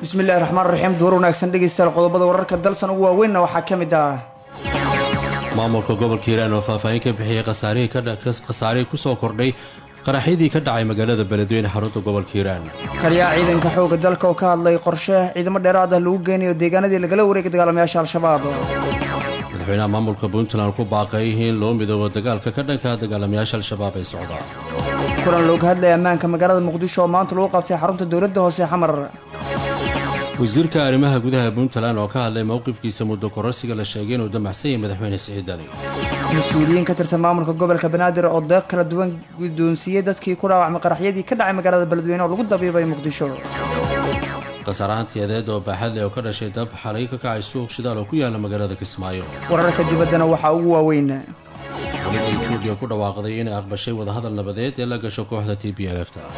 bismillahi raxmaan raxiim duur wanaagsan dhegeystayaal qodobada wararka dalsan ugu waaweynna waxaa ka mid ah maamulka gobolka hiiraan oo faahfaahin ka bixiyey khasaarihii ku soo kordhay qaraxyadii ka dhacay magaalada beledweyne xarunta gobolka hiiraan taliyaha ciidanka xooga dalka oo ka hadlay qorshe ciidamo dheeraad ah lagu geynayo deegaanadii lagala wareegay dagaalamayaasha al-shabaab madaxweynaha maamulka puntland ku baaqay in loo midoobo dagaalka ka dhanka dagaalamayaasha al-shabaab ee socda kulan looga hadlaya ammaanka magaalada muqdisho oo maanta lagu qabtay xarunta dowladda hoose xamar wasiirka arrimaha gudaha puntland oo ka hadlay mowqifkiisa muddo kororsiga la sheegay inuu damacsan yahay madaxweyne siciid dali mas-uuliyiin ka tirsan maamulka gobolka banaadir oo deeq kala duwan guddoonsiiyey dadkii ku dhaawacmay qaraxyadii ka dhacay magaalada beledweyne oo lagu dabiibay muqdisho khasaarahantii adeed oo baaxad leh oo ka dhashay dab xalay ka kacay suuq shidaal oo ku yaala magaalada kismaayo wararka dibaddana waxaa ugu waaweyn dowladda etoobiya ku dhawaaqday inay aqbashay wadahadal nabadeed ee la gasho kooxda t b l fta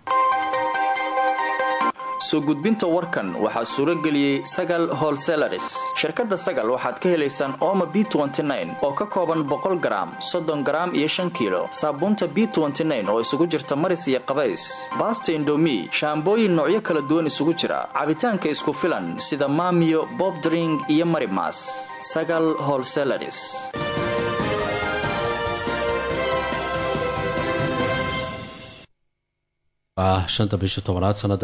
soo gudbinta warkan waxaa suuro geliyey sagal holselaris shirkadda sagal waxaad ka helaysaan ooma b oo ka kooban boqol garaam soddon garaam iyo shan kiilo saabuunta b oo isugu jirta maris iyo qabays baasta indomi shaambooyin noocyo kala duwan isugu jira cabitaanka isku filan sida maamiyo bobdring iyo marimas sagal holselaris ah shanta bisha tobanaad sanada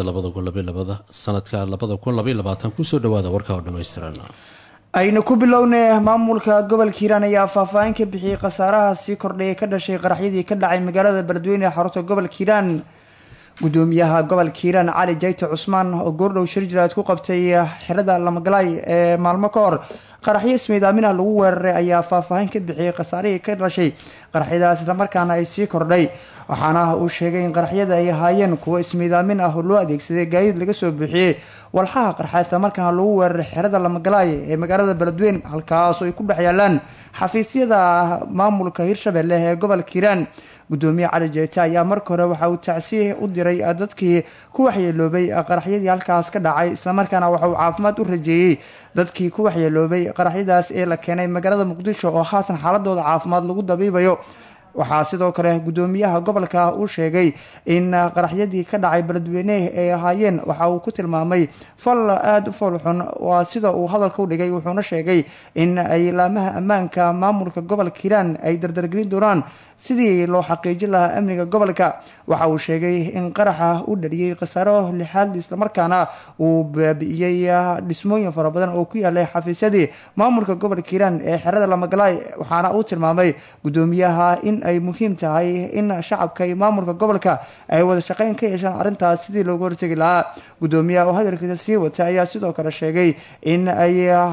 sanadka labada kun labayabaatan kusoo dhawaada warka oo dhammaystiran aynu ku bilownay maamulka gobolka hiiraan ayaa faahfaahin ka bixiyey khasaaraha sii kordhaya ka dhashay qaraxyadii ka dhacay magaalada beledweyne ee xarunta gobolka hiiraan gudoomiyaha gobolka hiiraan cali jayte cusmaan oo goordhow shir jiraad ku qabtay xerada lamagalaay ee maalmo ka hor qaraxyo ismiidaaminah lagu weeraray ayaa faahfaahin ka bixiyey khasaarihii ka dhashay qaraxyadaas islamarkaana ay sii kordhay waxaana uu sheegay in qaraxyada ay ahaayeen kuwo ismiidaamin ah oo loo adeegsaday gaadiid laga soo bixiyey walxaha qarxa islamarkaana lagu weeraray xerada lamagalaay ee magaalada beledweyne halkaas oo ay ku dhex yaalaan xafiisyada maamulka hirshabelle ee gobolka hiiraan gudoomiye cali jeete ayaa marka hore waxa uu tacsiih u diray dadkii ku waxyeeloobay qaraxyadii halkaas ka dhacay islamarkaana waxa uu caafimaad u rajeeyey dadkii ku waxyeeloobay qaraxyadaas ee la keenay magaalada muqdisho oo haasan xaaladooda caafimaad lagu dabiibayo waxaa sidoo kale gudoomiyaha gobolka uu sheegay in qaraxyadii ka dhacay beledweyne ay ahaayeen waxa uu ku tilmaamay fal aada u foolxun waa sida uu hadalka u dhigay wuxuuna sheegay in ay laamaha ammaanka maamulka gobolka hiiraan ay dardargelin doonaan sidii loo xaqiijin lahaa amniga gobolka waxa uu sheegay in qaraxa u dhaliyey khasaaro lixaad islamarkaana uu baabi'iyey dhismooyin fara badan oo ku yaalay xafiisyadii maamulka gobolka hiiraan ee xerada lamagalaay waxaana uu tilmaamay gudoomiyaha in ay muhiim tahay in shacabka iyo maamulka gobolka ay wada shaqeyn ka yeeshaan arrintaas sidii loogu hortegi lahaa gudoomiyaha oo hadalkiisa sii wata ayaa sidoo kale sheegay in ay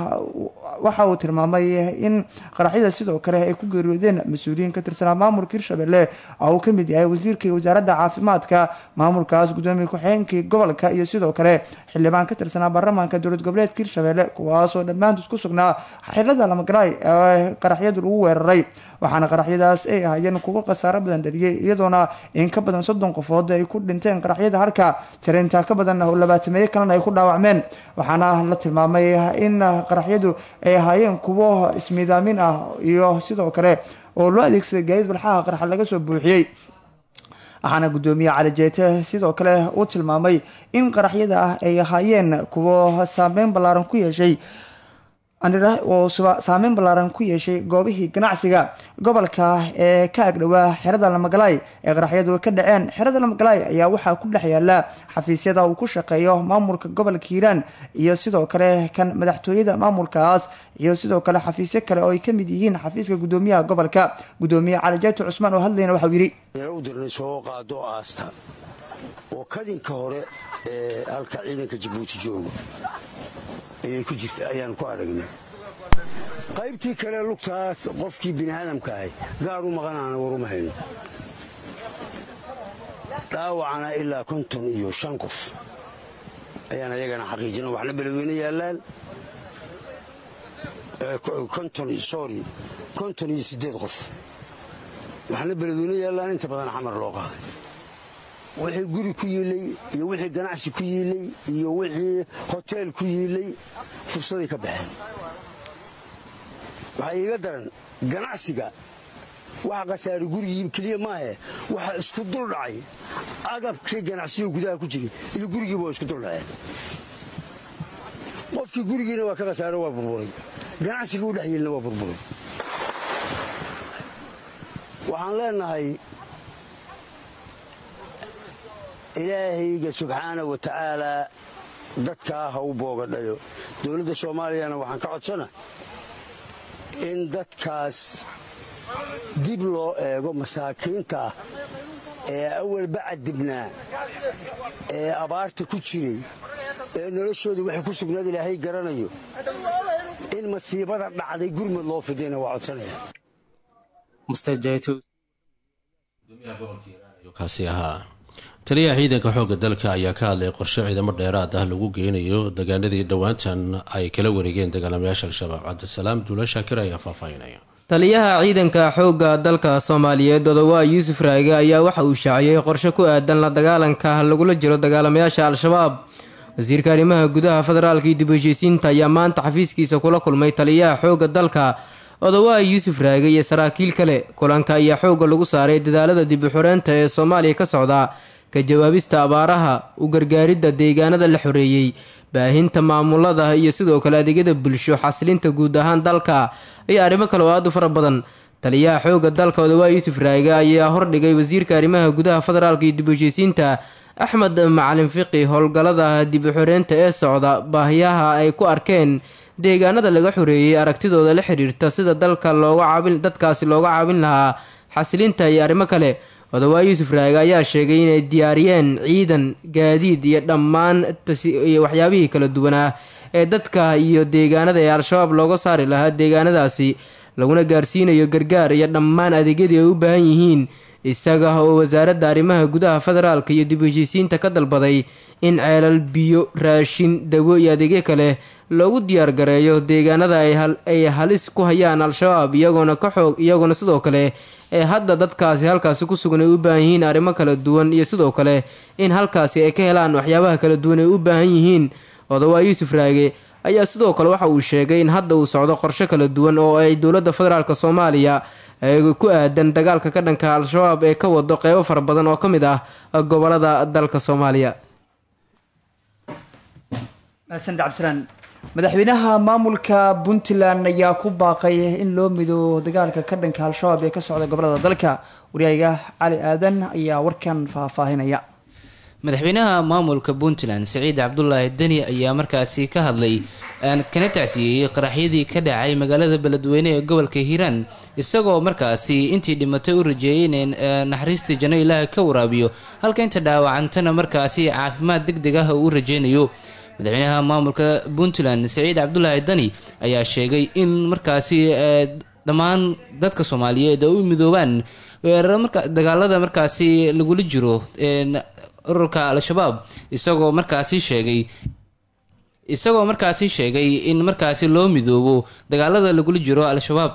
waxa uu tilmaamay in qaraxyada sidoo kale ay ku geeriyoodeen mas-uuliyiin ka tirsanaa maamulka hirshabelle oo uu ka mid yahay wasiirkii wasaaradda caafimaadka maamulkaas gudoomiye ku-xigeenkii gobolka iyo sidoo kale xildhibaan ka tirsanaa baarlamaanka dowlad goboleedka hirshabelle kuwaasoo dhammaantood ku sugnaa xerada lamagalaay ee qaraxyadu lagu weeraray waxaana qaraxyadaas ay ahaayeen kuwo khasaaro badan dhaliyey iyadoona in ka badan soddon qofood ay ku dhinteen qaraxyada halka tiraintaa ka badan oo labaatameeye kalena ay ku dhaawacmeen waxaana la tilmaamay in qaraxyadu ay ahaayeen kuwo ismiidaamin ah iyo sidoo kale oo loo adeegsaday gaadiid walxaha qarxa laga soo buuxiyey waxaana gudoomiye cali jeete sidoo kale uu tilmaamay in qaraxyada ah ay ahaayeen kuwo saameyn ballaaran ku yeeshay oo saameyn ballaaran ku yeeshay goobihii ganacsiga gobolka ee ka agdhowaa xerada lamagalaay ee qaraxyadu ka dhaceen xerada lamagalaay ayaa waxaa ku dhex yaala xafiisyada uu ku shaqeeyo maamulka gobolka hiiraan iyo sidoo kale kan madaxtooyada maamulkaas iyo sidoo kale xafiisyo kale oo ay ka mid yihiin xafiiska gudoomiyaha gobolka gudoomiye cali jaati cusmaan oo hadlayna waxau yidhi u dirnay soo qaado aasta oo kadinka hore ee halka ciidanka jabuuti joogo ayay ku jirta ayaan ku aragnay qaybtii kale lugtaas qofkii bini aadamka ahay gaar u maqanaana waruma hayno dhaawacana ilaa konton iyo shan qof ayaan ayagana xaqiijina waxna beledweyne yaallaan sorry konton iyo siddeed qof waxna beledweyne yaallaan inta badan xamar loo qaaday wixii guri ku yiilay iyo wixii ganacsi ku yiilay iyo wixii hoteel ku yiilay fursaday ka baxeen waxaa iiga daran ganacsiga waxa khasaari gurigii keliya maahe waxa isku dul dhacay agabkii ganacsiyo gudaha ku jiray iyo gurigiiba waa isku dul dhaceen qofkii gurigiina waa ka khasaaro waa burburay ganacsigii u dhex yelina waa burburay waxaan leenahay ilaahayga subxaana wa tacaalaa dadkaa ha u boogadhayo dowladda soomaaliyana waxaan ka codsana in dadkaas dib loo eego masaakiinta ah ee awalba cadibnaa ee abaarta ku jiray ee noloshooda waxay ku sugnaad ilaahay garanayo in masiibada dhacday gurmad loo fidayna waa codsanaya kaasi ahaa taliyaha ciidanka xoogga dalka ayaa ka hadlay qorshe ciidamo dheeraad ah lagu geynayo degaanadii dhowaantan ay kala wareegeen dagaalamayaasha al-shabaab cabdisalaam duula shaakir ayaa faahfaahinaya taliyaha ciidanka xoogga dalka soomaaliyeed odowaa yuusuf raage ayaa waxa uu shaaciyey qorshe ku aadan la dagaalanka lagula jiro dagaalamayaasha al-shabaab wasiirka arrimaha gudaha federaalka iyo dib heshiisiinta ayaa maanta xafiiskiisa kula kulmay taliyaha xoogga dalka odowaa yuusuf raage iyo saraakiil kale kulanka ayaa xoogga lagu saaray dadaalada dib u xoreynta ee soomaaliya ka socda ka jawaabista abaaraha u gargaaridda deegaanada la xoreeyey baahinta maamulada iyo sidoo kale adeegyada bulsho xasilinta guud ahaan dalka iyo arrimo kale oo aad u fara badan taliyaha xoogga dalka odowaa yuusuf raage ayaa hordhigay wasiirka arrimaha gudaha federaalka iyo dib u heshiisiinta axmed macalin fiqi howlgallada dib u xoreynta ee socda baahiyaha ay ku arkeen deegaanada laga xoreeyey aragtidooda la xiriirta sida dalka looga caabin dadkaasi looga caabin lahaa xasilinta iyo arrimo kale odowaa yuusuf raage ayaa sheegay inay diyaariyeen ciidan gaadiid iyo dhammaan iyo waxyaabihii kala duwanaa ee dadka iyo deegaanada ee al-shabaab looga saari lahaa deegaanadaasi laguna gaarsiinayo gargaar iyo dhammaan adeegyadii ay u baahan yihiin isaga oo wasaaradda arrimaha gudaha federaalka iyo dib heshiisiinta ka dalbaday in ceelal biyo raashin dawo iyo adeegyo kale loogu diyaargareeyo deegaanada ay halis ku hayaan al-shabaab iyagoona ka xoog iyagoona sidoo kale ee hadda dadkaasi halkaasi ku sugan ay u baahan yihiin arrimo kala duwan iyo sidoo kale in halkaasi ay ka helaan waxyaabaha kala duwan ay u baahan yihiin odowaa yuusuf raage ayaa sidoo kale waxa uu sheegay in hadda uu socdo qorshe kala duwan oo ay dowladda federaalk soomaaliya ku aadan dagaalka ka dhanka al-shabaab ee ka wado qeybo fara badan oo ka mid ah gobolada dalka soomaaliya mahadsanid cabdisalaan madaxweynaha maamulka puntland ayaa ku baaqay in loo mido dagaalka ka dhanka al-shabaab ee ka socda gobolada dalka waryaaga cali aadan ayaa warkan faahfaahinaya madaxweynaha maamulka puntland siciid cabdulaahi deni ayaa markaasi ka hadlay kana tacsiyeeyey qaraxyadii ka dhacay magaalada beledweyne ee gobolka hiiraan isagoo markaasi intii dhimatay u rajeeyay in naxariistii janno ilaaha ka waraabiyo halka inta dhaawacantana markaasi caafimaad deg deg ah uu u rajeynayo madaxweynaha maamulka puntland siciid cabdulaahi dani ayaa sheegay in markaasi dhammaan dadka soomaaliyeed ay u midoobaan dagaalada markaasi lagula jiro ururka al-shabaab isagoo markaasi sheegay isagoo markaasi sheegay in markaasi loo midoobo dagaalada lagula jiro al-shabaab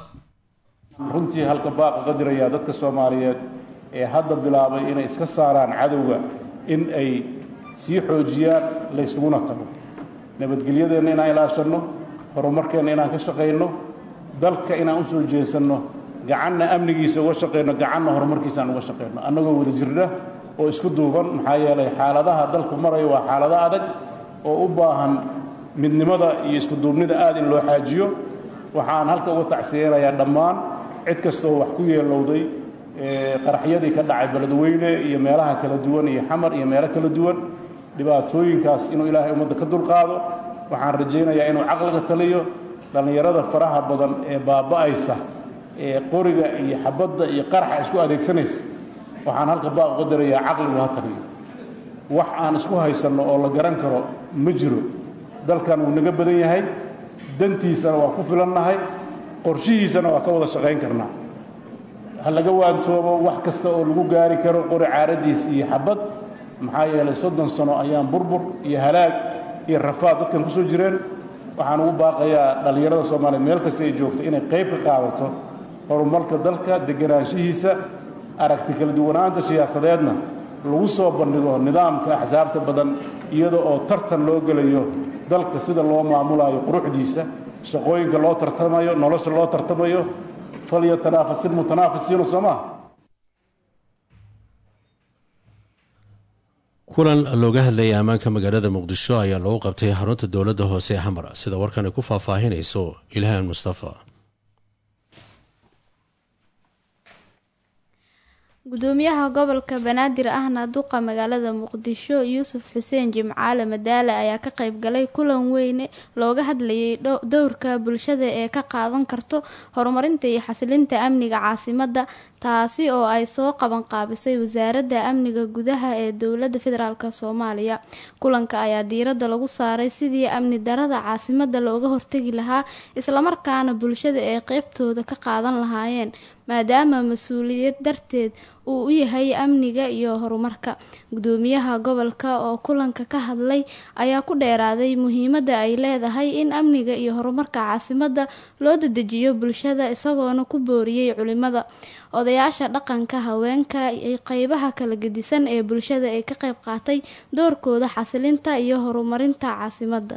runtii halka baaqa ka dirayaa dadka soomaaliyeed ee hadda bilaabay inay iska saaraan cadowga in ay sii xoojiyaan laysuguna tago nabadgelyadeenna inaan ilaashanno horumarkeenna inaan ka shaqayno dalka inaan u soo jeesanno gacanna amnigiisa uga shaqayno gacanna horumarkiisa aan uga shaqayno annagoo wada jirna oo isku duuban maxaa yeelay xaaladaha dalku maraya waa xaalado adag oo u baahan midnimada iyo isku duubnida aad in loo xaajiyo waxaan halka uga tacsiyeynayaa dhammaan cid kastoo wax ku yeelowday qaraxyadii ka dhacay beledweyne iyo meelaha kala duwan iyo xamar iyo meelo kala duwan dhibaatooyinkaas inuu ilaahay ummadda ka dulqaado waxaan rajaynayaa inuu caqliga taliyo dhallinyarada faraha badan ee baaba'aysa ee qoriga iyo xabadda iyo qaraxa isku adeegsanaysa waxaan halka baaq uga dirayaa caqligu ha taliyo wax aan isku haysanno oo la garan karo ma jiro dalkan wuu naga badan yahay dantiisana waa ku filannahay qorshihiisana waa ka wada shaqayn karnaa ha laga waantoobo wax kasta oo lagu gaari karo qori caaradiis iyo xabad maxaa yeelay soddon sano ayaan burbur iyo halaag iyo rafaad dadkan ku soo jireen waxaan ugu baaqayaa dhallinyarada soomaaliyeed meel kasta ay joogto inay qayb ka qaadato horumarka dalka deganaanshihiisa aragti kala duwanaanta siyaasadeedna lagu soo bandhigo nidaamka axsaabta badan iyada oo tartan loo gelayo dalka sida loo maamulayo quruxdiisa shaqooyinka loo tartamayo nolosha loo tartamayo falyatanaafasil mutanaafisiina soo maa kulan looga hadlayay ammaanka magaalada muqdisho ayaa lagu qabtay xarunta dowladda hoose ee xamar sida warkani ku faahfaahinayso ilhaan mustafa gudoomiyaha gobolka banaadir ahna duqa magaalada muqdisho yuusuf xuseen jimcaale madaale ayaa ka qayb galay kulan weyne looga hadlayay dowrka bulshada ee ka qaadan karto horumarinta iyo xasilinta amniga caasimada taasi oo ay soo qaban qaabisay wasaaradda amniga gudaha ee dowlada federaalk soomaaliya kulanka ayaa diirada lagu saaray sidii amni darada caasimada looga hortegi lahaa islamarkaana bulshada ay qeybtooda ka qaadan lahaayeen maadaama mas-uuliyad darteed uu u yahay amniga iyo horumarka gudoomiyaha gobolka oo kulanka ka hadlay ayaa ku dheeraaday muhiimada ay leedahay in amniga iyo horumarka caasimada loo dadejiyo bulshada isagoona ku booriyey culimada odayaasha dhaqanka haweenka qeybaha kala gedisan ee bulshada ee ka qeyb qaatay doorkooda xasilinta iyo horumarinta caasimada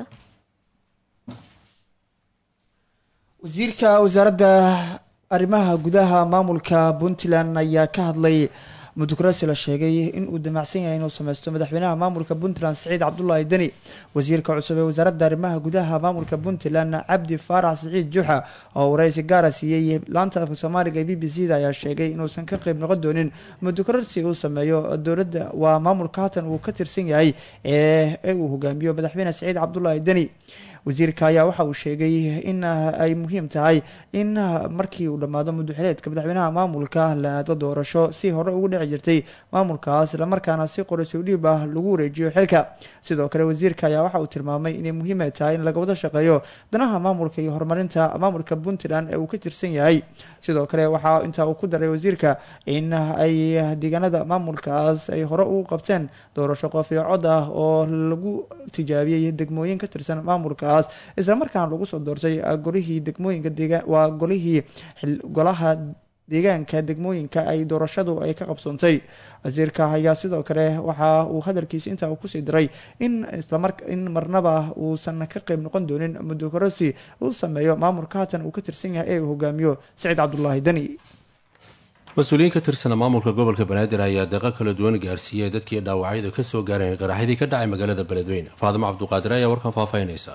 wasiirka wasaaradda arrimaha gudaha maamulka puntland ayaa ka hadlay mudukrasi la sheegay in uu damacsan yahay inuu sameysto madaxweynaha maamulka puntland siciid cabdulaahi deni wasiirka cusub ee wasaaradda arrimaha gudaha maamulka puntland cabdi faarax siciid juxa oo waraysi gaara siiyey laanta afka soomaaliga ee b b c da ayaa sheegay inuusan ka qeyb noqon doonin mudukrasi uu sameeyo dowladda waa maamulka haatan uu ka tirsan yahay ee uu hogaamiyo madaxweyne siciid cabdulaahi deni wasiirka ayaa waxa uu sheegay in ay muhiim tahay in markii uu dhammaado muduxileedka madaxweynaha maamulka la aado doorasho si hore ugu dhici jirtay maamulkaas islamarkaana si qorasoo dhiib ah lagu wareejiyo xilka sidoo kale wasiirka ayaa waxa uu tilmaamay inay muhiim tahay in laga wada shaqeeyo danaha maamulka iyo horumarinta maamulka puntland ee uu ka tirsan yahay sidoo kale waxaa intaa uu ku daray wasiirka in ay deegaanada maamulkaas ay hore u qabteen doorasho qof iyo cod ah oo lagu tijaabiyey degmooyin ka tirsan maamulka islamarkaana lagu soo doortay golihii degmooyinka waa golihii golaha deegaanka degmooyinka ay doorashadu ay ka qabsoontay wasiirka ayaa sidoo kale waxa uu hadalkiisa intaa uu kusii diray in islamar in marnaba uusan ka qeyb noqon doonin mudukorasi uu sameeyo maamulka haatan uu ka tirsan yahay ee uu hogaamiyo saciid cabdulaahi deni mas-uuliyiin ka tirsana maamulka gobolka banaadir ayaa deeqo kala duwan gaarsiiyey dadkii dhaawacyadu ka soo gaareen qaraxyadii ka dhacay magaalada beledweyne faadimo cabduqaadir ayaa warkan faahfaahinaysa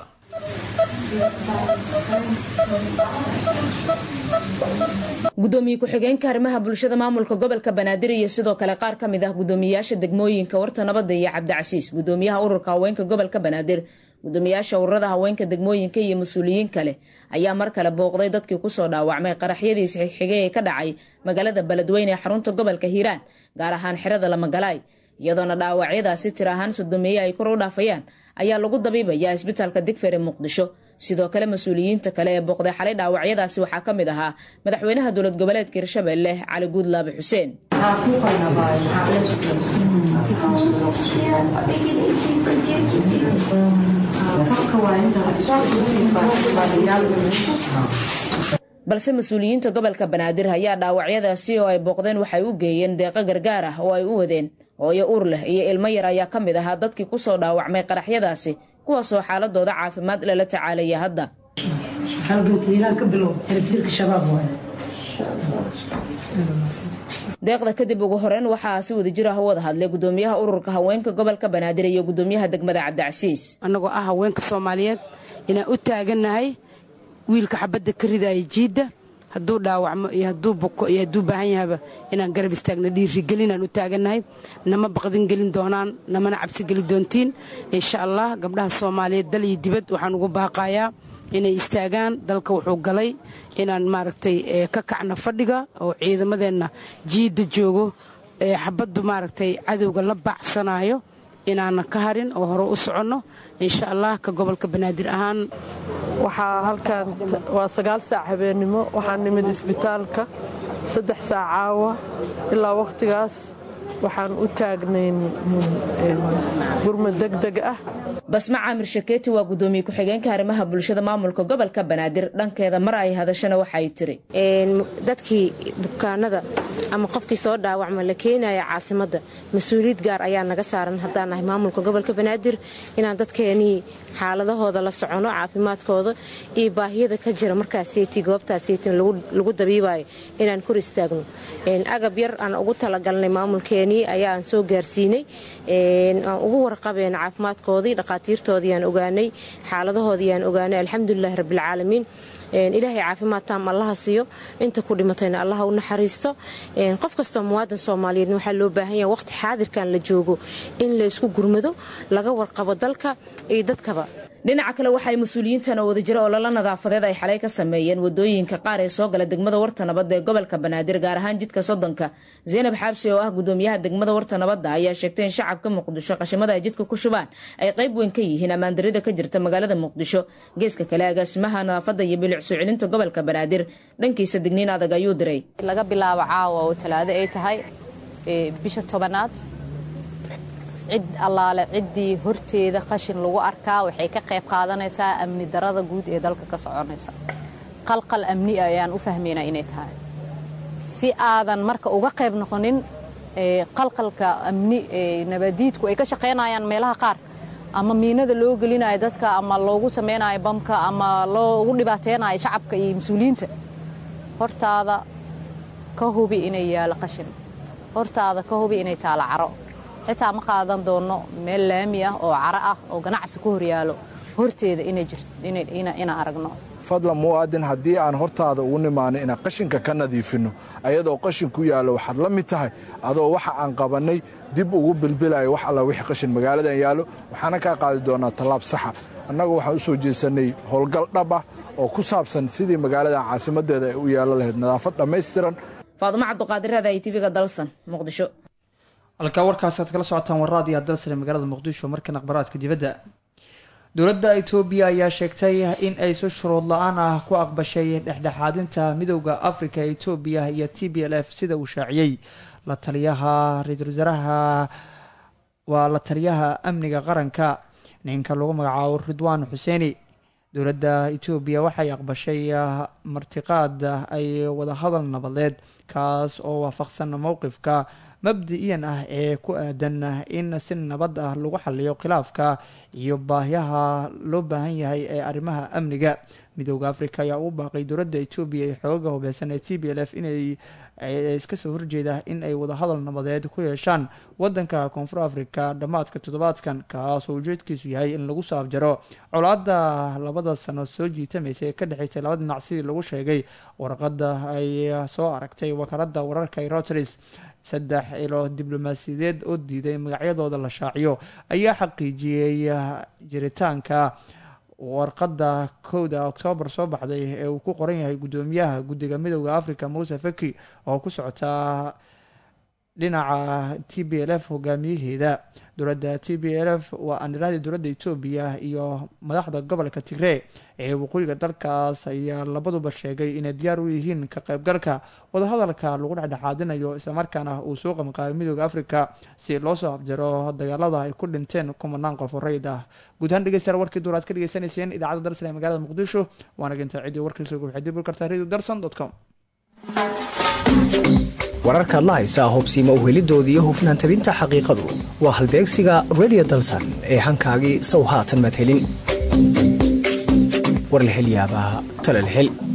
gudoomiye ku-xigeenka arrimaha bulshada maamulka gobolka banaadir iyo sidoo kale qaar ka mid ah gudoomiyayaasha degmooyinka warta nabadda iyo cabdicasiis gudoomiyaha ururka haweenka gobolka banaadir gudoomiyaasha ururada haweenka degmooyinka iyo mas-uuliyiin kale ayaa mar kale booqday dadkii kusoo dhaawacmay qaraxyadii saxiixigay ee ka dhacay magaalada beledweyne ee xarunta gobolka hiiraan gaar ahaan xerada lamagalaay iyadoona dhaawacyadaasi tir ahaan sodomeeye ay kor u dhaafayaan ayaa lagu dabiibayaa isbitaalka digfer ee muqdisho sidoo kale mas-uuliyiinta kale ee booqday xalay dhaawacyadaasi waxaa ka mid ahaa madaxweynaha dowlad goboleedka hirshabelle cali guudlaabe xuseen balse mas-uuliyiinta gobolka banaadir ayaa dhaawacyadaasi oo ay booqdeen waxay u geeyeen deeqo gargaar ah oo ay u wadeen hooyo ur leh iyo ilmo yar ayaa ka mid ahaa dadkii kusoo dhaawacmay qaraxyadaasi kuwaasoo xaaladooda caafimaad lala tacaalaya hadda deeqda kadib ugu horeyn waxaa si wadajir ah u wada hadlay gudoomiyaha ururka haweenka gobolka banaadir iyo gudoomiyaha degmada cabdicasiis annagoo ah haweenka soomaaliyeed inaan u taagannahay wiilka xabadda ka ridaya jiidda hadduu dhaawacmo iyo hadduu buko iyo hadduu baahan yahaba inaan garab istaagna dhiirigelinaan u taagannahay nama baqdin gelin doonaan namana cabsi geli doontiin insha allah gabdhaha soomaaliyeed dal iyo dibad waxaan ugu baaqayaa inay istaagaan dalka wuxuu galay inaan maaragtay ka kacno fadhiga oo ciidamadeenna jiidda joogo ee xabaddu maaragtay cadowga la baacsanayo inaanan ka harin oo hore u soconno insha allah ka gobolka banaadir ahaan waxaa halkan waa sagaal saac habeennimo waxaan nimid isbitaalka saddex saac caawa ilaa wakhtigaas waxaan u taagnayn gurmad degdeg ah basma caamir shakeeti waa gudoomiye ku-xigeenka arrimaha bulshada maamulka gobolka banaadir dhankeeda mar ay hadashana waxay tiri dadkii bukaanada ama qofkii soo dhaawacma la keenaya caasimadda mas-uuliyad gaar ayaa naga saaran haddaan nahay maamulka gobolka banaadir inaan dadkeenii xaaladahooda la socono caafimaadkooda iyo baahiyada ka jira markaaseti goobtaaseti lagu dabiibayo inaan kor istaagno agab yar aan ugu talagalnay maamulkeeni dadkeenii ayaan soo gaarsiinay aan ugu warqabeen caafimaadkoodii dhaqaatiirtoodii aan ogaanay xaaladahoodii aan ogaanay alxamdulilahi rabbilcaalamiin ilaahay caafimaad taam allaha siiyo inta ku dhimatayna allaha u naxariisto qof kastoo muwaadan soomaaliyeedna waxaa loo baahan yaha waqti xaadirkan la joogo in la isku gurmado laga warqabo dalka iyo dadkaba dhinaca kale waxay mas-uuliyiintan oo wadajiro ololo nadaafadeed ay xalay ka sameeyeen wadooyinka qaar ee soo gala degmada warta nabadda ee gobolka banaadir gaar ahaan jidka soddonka zaynab xaabsi oo ah gudoomiyaha degmada warta nabadda ayaa sheegtay in shacabka muqdisho qashimada ay jidka ku shubaan ay qayb weyn ka yihiin ammaandarida ka jirta magaalada muqdisho geeska kale agaasimaha nadaafadda iyo bilic soo celinta gobolka banaadir dhankiisa digniin adag ayuu diray laga bilaabo caawa oo talaado ay tahay bisha tobanaad cid allaale ciddii horteeda qashin lagu arkaa waxay ka qayb qaadanaysaa amni darada guud ee dalka ka soconaysa qalqal amni ayaan u fahmaynaa inay tahay si aadan marka uga qayb noqonin qalqalka amni nabadiidku ay ka shaqaynayaan meelaha qaar ama miinada loo gelinayo dadka ama loogu samaynayo bamka ama loogu dhibaateynayo shacabka iyo mas-uuliyiinta hortaada ka hubi inay yaalo qashin hortaada ka hubi inay taalo caro xitaa ma qaadan doono meel laami ah oo caro ah oo ganacsi ku horyaalo horteeda inaan aragno fadlan muwaadin haddii aan hortaada ugu nimaano inaan qashinka ka nadiifinno ayadoo qashin ku yaallo waxaad la mid tahay adoo waxa aan qabannay dib ugu bilbilayo wax alla wixii qashin magaaladan yaallo waxaana kaa qaadi doonaa tallaab saxa annagu waxaan u soo jeesannay howlgal dhab ah oo ku saabsan sidii magaaladan caasimaddeeda ay u yaallo lahayd nadaafad dhammaystiran faadumo cabduqaadirada ay tv-ga dalsan muqdisho halkaa warkaasi aad kala socotaan waraad iyo dalsane magaalada muqdisho markan akhbaraadka dibadda dowladda itoobiya ayaa sheegtay in ay si shuruud la-aan ah ku aqbashay dhexdhexaadinta midowda afrika ee etoobiya iyo t b l f sida uu shaaciyey la taliyaha ra-iisul wasaaraha waa la taliyaha amniga qaranka ninka lagu magacaabo ridwaan xuseeni dowladda etoobiya waxay aqbashay martiqaad ay wadahadal nabadeed kaas oo waafaqsan mowqifka mabdi-iyan ah ee ku aadan in si nabad ah lagu xaliyo khilaafka iyo baahyaha loo baahan yahay ee arrimaha amniga midooda africa ayaa ugu baaqay dowladda etoobiya ee xooga hubeysan ee t b l f inay iska soo horjeeda in ay wadahadal nabadeed ku yeeshaan wadanka koonfur africa dhammaadka toddobaadkan kaasoo ujeedkiisu yahay in lagu soo afjaro colaada labada sano soo jiitamaysa ee ka dhexeysay laba dhinac sidii lagu sheegay warqada ay soo aragtay wakaalada wararka ee routers saddex ilo diblomaasiyadeed oo diiday magacyadooda la shaaciyo ayaa xaqiijiyey jiritaanka warqadda kowda oktoobar soo baxday ee uu ku qoran yahay guddoomiyaha guddiga midooda africa muuse faki oo ku socotaa dhinaca t b l f hogaamiyaheeda dowladda t b l f waa aniradii dowladda etoobiya iyo madaxda gobolka tigree ee waqooyiga dalkaas ayaa labaduba sheegay inay diyaar u yihiin ka qaybgalka wadahadalka lagu dhexdhexaadinayo islamarkaana uu soo qamqaabay midooda africa si loo soo afjaro dagaalada ay ku dhinteen kumanaan qof oo rayid ah guud ahaan dhegeystayaal warkii duur aad ka dhegeysanayseen idaacadda dalsan ee magaalada muqdisho waana gintaa ciddii warkiisa waxay dib u kartaa radio darsan com wararkaad la haysaa hobsiima uhelidooda iyo hufnaan tabinta xaqiiqadu waa halbeegsiga redio dalsan ee hankaagii sow haatan madhelin war la hel yaabaa tala la hel